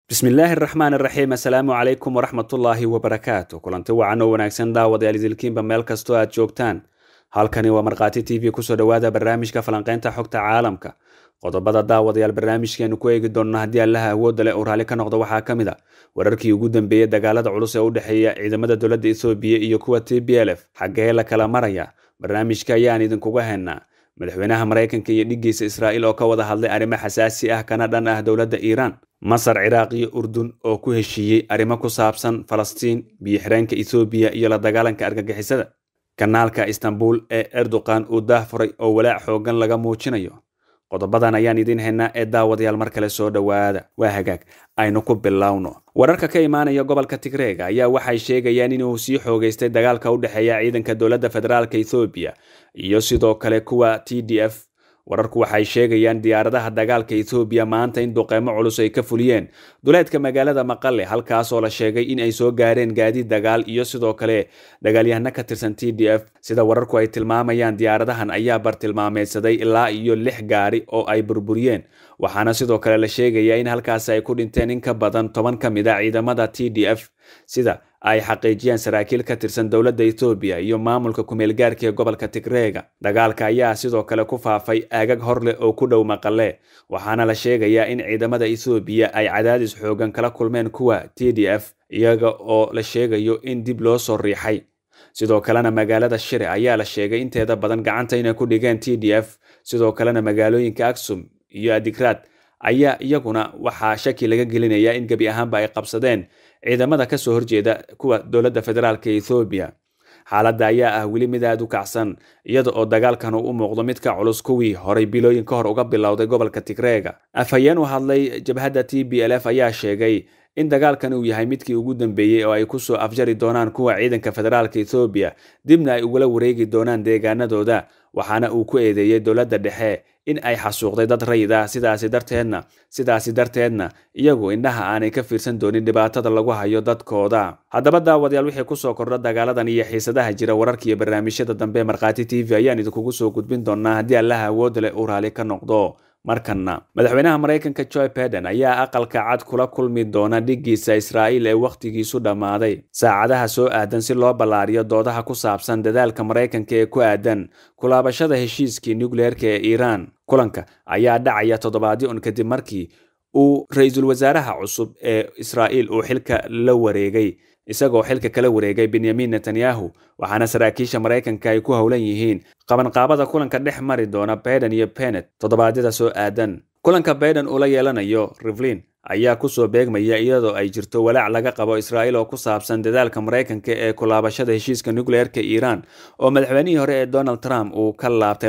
bismillaahi araxmaan iraxiim assalaamu calaykum waraxmatullaahi wabarakaatu kulanti wacan oo wanaagsan daawadayaal idilkiinba meel kastoo aad joogtaan halkani waa markhaati t v kusoo dhowaada barnaamijka falanqaynta xogta caalamka qodobada daawadayaal barnaamijkeenu ku eegi doonna haddii allaha awoodda leh uu raalli ka noqdo waxaa ka mid a wararkii ugu dambeeyey dagaalada culus ee u dhexeeya ciidamada dowladda ethoobiya iyo kuwa t b l f xaggee la kala maraya barnaamijka ayaan idinkuga hennaa madaxweynaha maraykanka iyo dhiggiisa israa'iil oo ka wada hadlay arrimo xasaasi ah kana dhan ah dowladda iiraan masar ciraaq iyo urdun oo ku heshiiyey arrimo ku saabsan falastiin biyo-xireenka ethoobiya iyo la dagaalanka argagixisada kanaalka istanbul ee erdoqan uu daah furay oo walaac xoogan laga muujinayo qodobadan ayaan idiin haynaa ee daawadayaal mar kale soo dhowaada waa hagaag aynu ku bilowno wararka ka imaanaya gobolka tigreega ayaa waxay sheegayaan inuu sii xoogeystay dagaalka u dhexeeya ciidanka dowladda federaalka ethoobiya iyo sidoo kale kuwa t d f wararku waxay sheegayaan diyaaradaha dagaalka ethoobiya maanta in duqeymo culus ay ka fuliyeen duleedka magaalada maqale halkaasoo la sheegay in ay soo gaareen gaadiid dagaal iyo sidoo kale dagaalyahano ka tirsan t d f sida wararku ay tilmaamayaan diyaaradahan ayaa bartilmaameedsaday ilaa iyo lix gaari oo ay burburiyeen waxaana sidoo kale la sheegayaa in halkaasi ay ku dhinteen in ka badan toban ka mid a ciidamada t d f sida ay xaqiijiyeen saraakiil ka tirsan dowladda ethoobiya iyo maamulka kumeelgaarka ee gobolka tigreega dagaalka ayaa sidoo kale ku faafay aagag hor leh oo ku dhow maqale waxaana la sheegayaa in ciidamada ethoobiya ay cadaadis xoogan kala kulmeen kuwa t d f iyaga oo la sheegayo in dib loo soo riixay sidoo kalena magaalada shire ayaa la sheegay inteeda badan gacanta inay ku dhigeen t d f sidoo kalena magaalooyinka aksum iyo adigraad ayaa iyaguna waxaa shaki laga gelinayaa in gebi ahaanba ay qabsadeen ciidamada kasoo horjeeda kuwa dowladda federaalka ethoobiya xaaladda ayaa ah weli mid aad u kacsan iyada oo dagaalkan uu u muuqdo mid ka culus kuwii horay bilooyin ka hor uga bilowday gobolka tigreega afhayeen u hadlay jabhadda t b l f ayaa sheegay in dagaalkan uu yahay midkii ugu dambeeyey oo ay kusoo afjari doonaan kuwa ciidanka federaalka ethoobiya dibna ay ugula wareegi doonaan deegaanadooda waxaana uu ku eedeeyey dowladda dhexe in ay xasuuqday dad rayid ah sidaasi darteedna sidaasi darteedna iyagu indhaha aanay ka fiirsan doonin dhibaatada lagu hayo dadkooda haddaba daawadayaal wixii kusoo kordha dagaaladan iyo xiisadaha jira wararka iyo barnaamijyada dambe markhaati t v ayaan idinkugu soo gudbin doonaa haddii allaha awoodda leh uu raali ka noqdo markana madaxweynaha maraykanka joe biden ayaa aqalka cad kula kulmi doona dhiggiisa israa'iil ee wakhtigiisu dhammaaday saacadaha soo aadan si loo ballaariyo doodaha ku saabsan dadaalka maraykanka ee ku aadan kulaabashada heshiiskii nukleerka ee iiraan kulanka ayaa dhacaya toddobaadyo un kadib markii uu ra-iisul wasaaraha cusub ee israa'iil uu xilka la wareegay isagoo xilka kala wareegay benyamin netanyahu waxaana saraakiisha maraykanka ay ku howlan yihiin qabanqaabada kulanka dhex mari doona baiden iyo benet toddobaadyada soo aadan kulanka baiden uu la yeelanayo rivlin ayaa kusoo beegmaya iyadoo ay jirto walaac laga qabo israa'iil oo ku saabsan dadaalka maraykanka ee kulaabashada heshiiska nukleerka iiraan oo madaxweynihii hore ee donald trump uu ka laabtay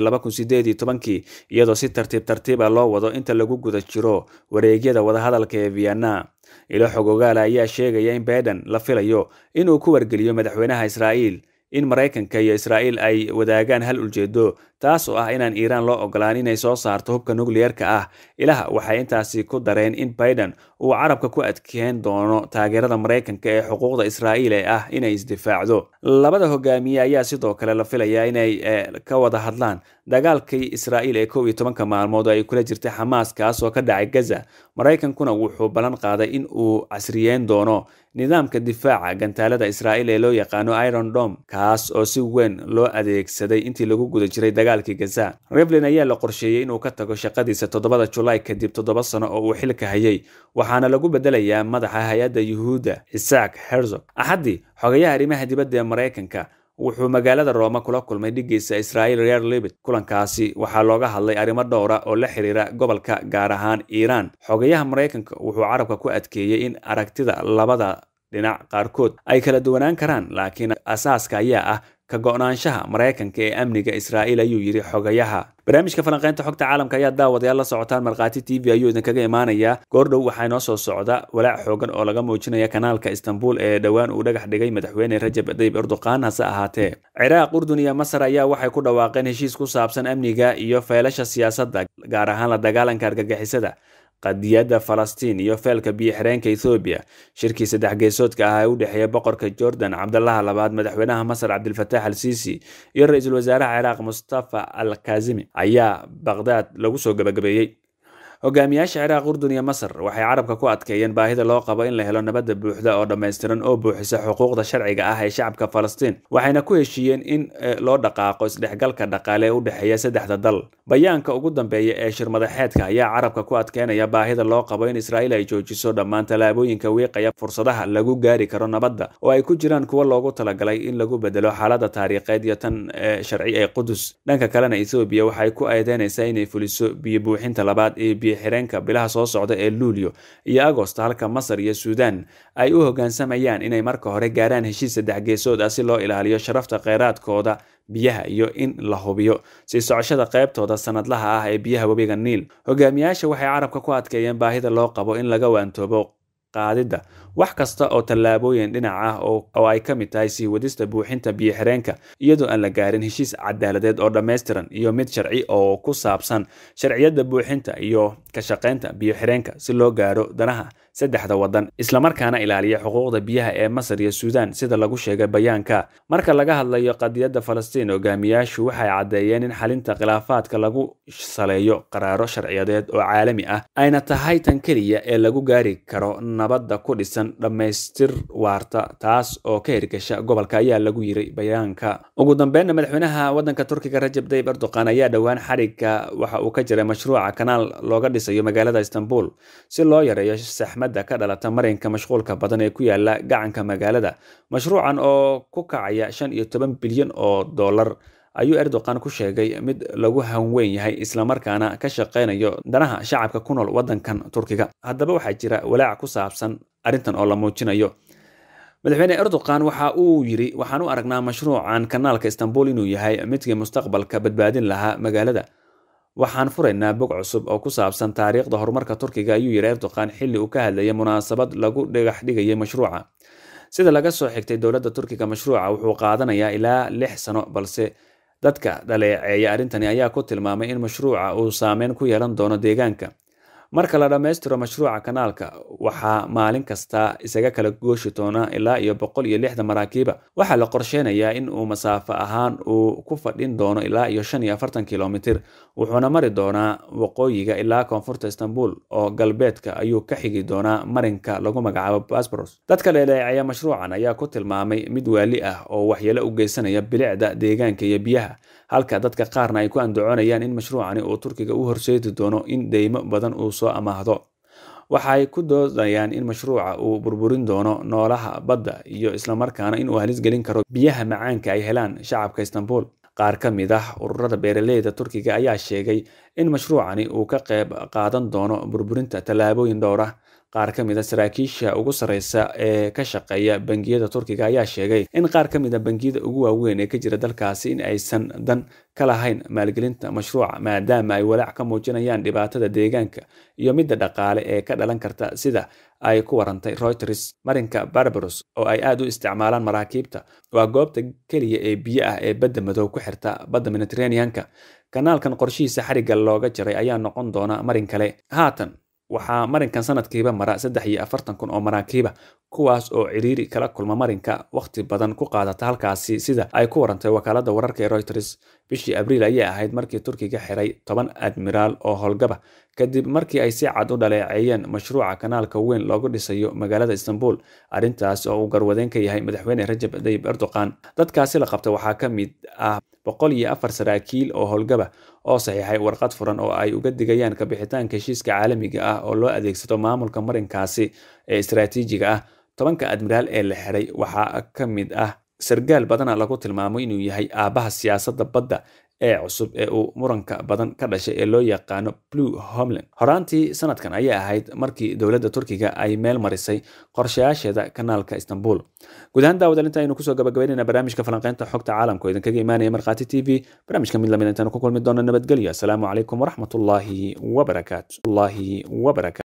kii iyadoo si tartiib tartiiba loo wado inta lagu guda jiro wareegyada wadahadalka ee vienna ilo xog ogaala ayaa sheegaya in baiden la filayo inuu ku wargeliyo madaxweynaha israa'iil in maraykanka iyo israa'iil ay wadaagaan hal ujeedo taas oo ah inaan iiraan loo ogolaan inay soo saarto hubka nukliyeerka ah ilaha waxay intaasi ku dareen in baiden uu carabka ku adkeen doono taageerada maraykanka ee xuquuqda israa'iil ee ah inay isdifaacdo labada hogaamiye ayaa sidoo kale la filayaa inay ka wada hadlaan dagaalkii israa'iil ee kow iyo tobanka maalmood oo ay kula jirtay xamaas kaas oo ka dhacay gaza maraykankuna wuxuu ballan qaaday in uu casriyeyn doono nidaamka difaaca gantaalada israa'iil ee loo yaqaano iron dom kaas oo si weyn loo adeegsaday intii lagu guda jiray dagaalkii gaza revlin ayaa la qorsheeyey inuu ka tago shaqadiisa toddobada julaay kadib toddoba sano oo uu xilka hayay waxaana lagu bedelayaa madaxa hay-adda yuhuudda isaak herzog axaddii xogayaha arrimaha dibadda ee maraykanka wuxuu magaalada rooma kula kulmay dhiggiisa israa'iil reer libit kulankaasi waxaa looga hadlay arrimo dhowra oo la xiriira gobolka gaar ahaan iiraan xogayaha maraykanka wuxuu carabka ku adkeeyey in aragtida labada dhinac qaarkood ay kala duwanaan karaan laakiin asaaska ayaa ah ka go-naanshaha maraykanka ee amniga israa'iil ayuu yidhi xogayaha barnaamijka falanqaynta xogta caalamka ayaa daawadayaal la socotaan markhaati t v ayuu idinkaga imaanayaa goordhow waxaa inoo soo socda walaac xoogan oo laga muujinaya kanaalka istanbul ee dhowaan uu dhagax dhigay madaxweyne rajab tayyib erdoqan hase ahaatee ciraaq urdun iyo masar ayaa waxay ku dhawaaqeen heshiis ku saabsan amniga iyo feelasha siyaasadda gaar ahaan la dagaalanka argagixisada qadiyadda falastiin iyo feelka biyo-xireenka ethoobiya shirkii saddex geesoodka ah ee u dhexeeya boqorka jordan cabdalaha labaad madaxweynaha masar cabdilfatax al siisi iyo ra-iisul wasaaraha ciraaq mustafa al kazimi ayaa baqdaad lagu soo gabagabeeyey hogaamiyaasha ciraaq urdun iyo masar waxay carabka ku adkeeyeen baahida loo qabo in la helo nabadda buuxda oo dhammaystiran oo buuxisa xuquuqda sharciga ah ee shacabka falastiin waxayna ku heshiiyeen in loo dhaqaaqo isdhexgalka dhaqaale ee u dhexeeya saddexda dal bayaanka ugu dambeeya ee shirmadaxeedka ayaa carabka ku adkeynaya baahida loo qabo in israa'iil ay joojiso dhammaan tallaabooyinka wiiqaya fursadaha lagu gaari karo nabadda oo ay ku jiraan kuwa loogu talagalay in lagu bedelo xaaladda taariikheed iyo tan sharci ee qudus dhanka kalena ethoobiya waxay ku eedeynaysaa inay fuliso biyo buuxinta labaad ee biyo xireenka bilaha soo socda ee luulyo iyo agost halka masar iyo suudan ay u hoggaansamayaan inay marka hore gaaraan heshiis saddex geesood ah si loo ilaaliyo sharafta kheyraadkooda biyaha iyo in la hubiyo sii socoshada qaybtooda sanadlaha ah ee biyaha webiga niil hogaamiyaasha waxay carabka ku adkeeyeen baahida loo qabo in laga waantoobo qaadidda wax kasta oo tallaabooyin dhinac ah oo ay ka mid tahay sii wadista buuxinta biyo xireenka iyadoo aan la gaarin heshiis cadaaladeed oo dhammaystiran iyo mid sharci oo ku saabsan sharciyadda buuxinta iyo ka shaqaynta biyo xireenka si loo gaaro danaha saddexda waddan islamarkaana ilaaliya xuquuqda biyaha ee masar iyo suudan sida lagu sheegay bayaanka marka laga hadlayo qadiyadda falastiin hogaamiyaashu waxay caddeeyeen in xalinta khilaafaadka lagu saleeyo qaraaro sharciyadeed oo caalami ah ayna tahay tan keliya ee lagu gaari karo nabadda ku dhisan dhammaystir waarta taas oo ka hirgasha gobolka ayaa lagu yiray bayaanka ugu dambeynna madaxweynaha waddanka turkiga rajab tayyib erdoqan ayaa dhowaan xadhigga waxa uu ka jiray mashruuca kanaal looga dhisayo magaalada istanbul si loo yareeyo saxmadda ka dhalata marinka mashquulka badan ee ku yaala gacanka magaalada mashruucan oo ku kacaya shan iyo toban bilyan oo dollar ayuu erdoqan ku sheegay mid lagu hanweyn yahay islamarkaana ka shaqaynayo danaha shacabka ku nool waddankan turkiga haddaba waxaa jira walaac ku saabsan arrintan oo la muujinayo madaxweyne erdoqan waxa uu yiri waxaan u aragnaa mashruucan kanaalka istanbul inuu yahay midkii mustaqbalka badbaadin lahaa magaalada waxaan furaynaa bog cusub oo ku saabsan taariikhda horumarka turkiga ayuu yiri erdoqan xilli uu ka hadlayay munaasabad lagu dhagax dhigayay mashruuca sida laga soo xigtay dowladda turkiga mashruuca wuxuu qaadanayaa ilaa lix sano balse dadka dhaleeceeya arrintani ayaa ku tilmaamay in mashruuca uu saameyn ku yeelan doono deegaanka marka la dhammaystiro mashruuca kanaalka waxaa maalin kasta isaga kala gooshi doona ilaa iyo boqol iyo lixda maraakiiba waxaa la qorsheynayaa in uu masaafo ahaan uu ku fadhin doono ilaa iyo shan iyo afartan kilomitir wuxuuna mari doonaa waqooyiga ilaa koonfurta istanbul oo galbeedka ayuu ka xigi doonaa marinka lagu magacaabo basboros dadka dhaleeceeya mashruucan ayaa ku tilmaamay mid waali ah oo waxyeelo u geysanaya bilicda deegaanka iyo biyaha halka dadka qaarna ay ku andacoonayaan in mashruucani uu turkiga u horseedi doono in deymo badan uu soo amaahdo waxay ku doodayaan in mashruuca uu burburin doono noolaha badda iyo islamarkaana inuu halis gelin karo biyaha macaanka ay helaan shacabka istanbul qaar ka mid ah ururada beeraleyda turkiga ayaa sheegay in mashruucani uu ka qayb qaadan doono burburinta tallaabooyin dhowr ah qaar ka mid a saraakiisha ugu sarreysa ee ka shaqeeya bangiyada turkiga ayaa sheegay in qaar ka mid a bangiyada ugu waaweyn ee ka jira dalkaasi in aysan dan ka lahayn maalgelinta mashruuca maadaama ay walaac ka muujinayaan dhibaatada deegaanka iyo midda dhaqaale ee ka dhalan karta sida ay ku warantay reuters marinka barbaros oo ay aad u isticmaalaan maraakiibta waa goobta keliya ee biyo ah ee badda madow ku xirta badda mediterraneanka kanaalkan qorshihiisa xarigga looga jaray ayaa noqon doona marin kale haatan waxaa marinkan sanadkiiba mara saddex iyo afartan kun oo maraakiiba kuwaas oo ciriiri kala kulma marinka wakhti badan ku qaadata halkaasi sida ay ku warantay wakaalada wararka ee reuters bishii abriil ayay ahayd markii turkiga xiray toban admiraal oo howlgaba kadib markii ay si cad u dhaleeceeyeen mashruuca kanaalka weyn loogu dhisayo magaalada istanbul arrintaas oo uu garwadeyn ka yahay madaxweyne rajab tayyib erdoqan dadkaasi la qabta waxaa ka mid ah boqol iyo afar saraakiil oo howlgaba oo saxiixay warqad furan oo ay uga digayaan kabixitaanka heshiiska caalamiga ah oo loo adeegsado maamulka marinkaasi ee istaraatiijiga ah tobanka admiraal ee la xiray waxaa ka mid ah sargaal badana lagu tilmaamo inuu yahay aabbaha siyaasadda badda ee cusub ee uu muranka badan ka dhashay ee loo yaqaano blue homeland horaantii sanadkan ayay ahayd markii dowladda turkiga ay meel marisay qorshayaasheeda kanaalka istanbul guud ahaan daawadaal inta aynu kusoo gabagabaynayna barnaamijka falanqeynta xogta caalamka oo idinkaga imaanaya markhaati t v barnaamijka mid lamid intaanu ku kulmi doono nabadgelyo asalaamu calaykum waraxmatullaahi wabarakaatu